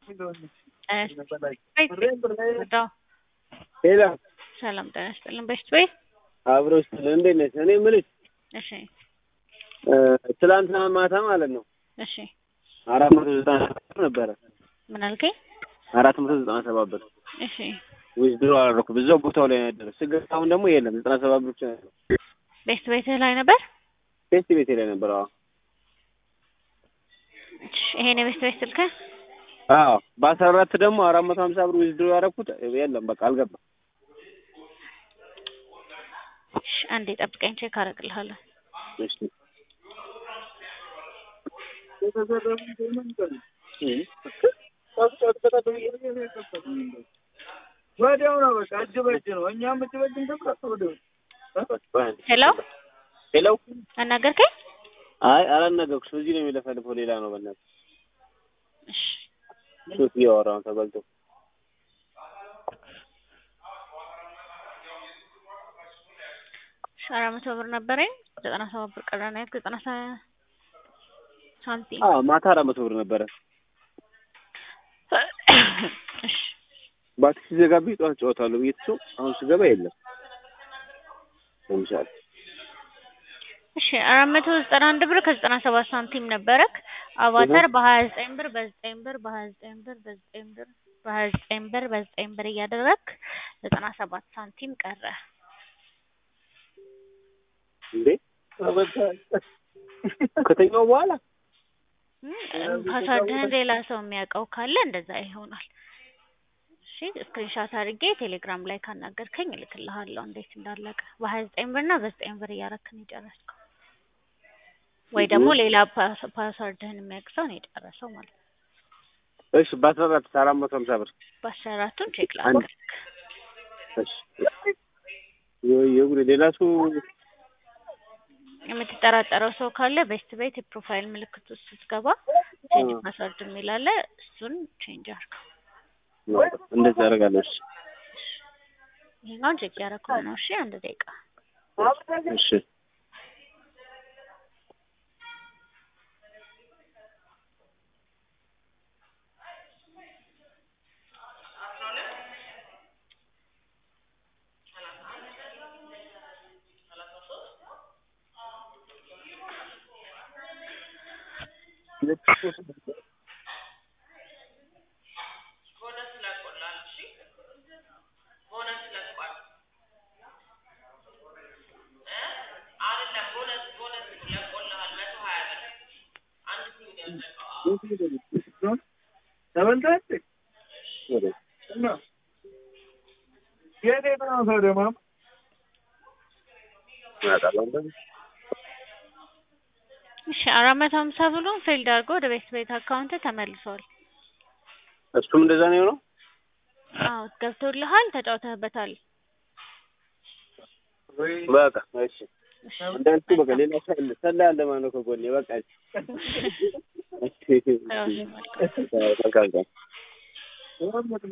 ሄሎ ሰላም ጤና ይስጥልን። በሽት ወይ አብረው ስትል እንዴት ነሽ? እኔ የምልሽ እሺ ትላንትና ማታ ማለት ነው እሺ አራት መቶ ዘጠና ሰባት ብር ነበረ ምን አልከኝ? አራት መቶ ዘጠና ሰባት ብር እሺ ዊዝድሮ አደረኩ በዛው ቦታው ላይ ነው ያደረ ስገባ አሁን ደግሞ የለም ዘጠና ሰባት ብር ብቻ ነው ያለው። ቤት ቤትህ ላይ ነበር? ቴስት ቤቴ ላይ ነበር። አዎ እሺ ይሄን የቤት ቤት ስልክህ? አዎ በአስራ አራት ደግሞ አራት መቶ ሀምሳ ብር ዊዝድሮ ያደረኩት የለም በቃ አልገባም። እሺ አንዴ ጠብቀኝ ቼክ አደርግልሃለሁ። እሺ ወዲያው ነው በቃ እጅ በእጅ ነው። እኛም እጅ በእጅ እንገብራት ወዲያው ሄሎ ሄሎ አናገርከኝ? አይ አላናገርኩሽም። እዚህ ነው የሚለፈልፈው ሌላ ነው በእናትህ እሺ ሱስ እያወራ ነው ተበልቶ እሺ አራት መቶ ብር ነበረኝ ዘጠና ሰባት ብር ቀረ ነው ያልኩት ዘጠና ሰ- ሳንቲም አዎ ማታ አራት መቶ ብር ነበረ። እሺ ባትሪ ሲዘጋብኝ ጠዋት ጨዋታለሁ ብዬ ትቼው አሁን ስገባ የለም። ለምሳሌ እሺ አራት መቶ ዘጠና አንድ ብር ከዘጠና ሰባት ሳንቲም ነበረክ። አቫተር በሀያ ዘጠኝ ብር በዘጠኝ ብር በሀያ ዘጠኝ ብር በዘጠኝ ብር በሀያ ዘጠኝ ብር በዘጠኝ ብር እያደረግክ ዘጠና ሰባት ሳንቲም ቀረ። እንዴ ከተኛው በኋላ እም፣ ፓስዋርድህን ሌላ ሰው የሚያውቀው ካለ እንደዛ ይሆናል። እሺ ስክሪንሻት አድርጌ ቴሌግራም ላይ ካናገርከኝ እልክልሃለሁ እንዴት እንዳለቀ። በሀያ ዘጠኝ ብር እና በዘጠኝ ብር እያረክን የጨረስከው ወይ ደግሞ ሌላ ፓስ- ፓስዋርድህን የሚያውቅ ሰው ነው የጨረሰው ማለት ነው። እሺ በአስራ አራት አራት መቶ ሀምሳ ብር በአስራ አራቱን ቼክ ላድርግ። እሺ ወይ የጉድ ሌላ ሰው የምትጠራጠረው ሰው ካለ ቤስት ቤት የፕሮፋይል ምልክት ውስጥ ስትገባ ቼንጅ ፓስወርድ የሚል አለ። እሱን ቼንጅ አድርገው። እንደዚህ አደርጋለሁ። እሺ ይሄኛውን ቼክ ያደረኩት ነው። እሺ አንድ ደቂቃ እሺ ተበልተህ ወደ እና የት የት ነው ሰው ደግሞ ያጣላው እንደዚህ እሺ አራት መቶ ሀምሳ ብሎን ፌልድ አድርጎ ወደ ቤት ቤት አካውንት ተመልሷል። እሱም እንደዛ ነው የሆነው። አዎ ገብቶልሃል፣ ተጫውተህበታል። በቃ እሺ እሺ እንዳልኩ በቃ ሌላ ሰው አለ ሰላ ያለ ማለት ነው ከጎኔ በቃ እሺ እሺ መልካም መልካም ቀን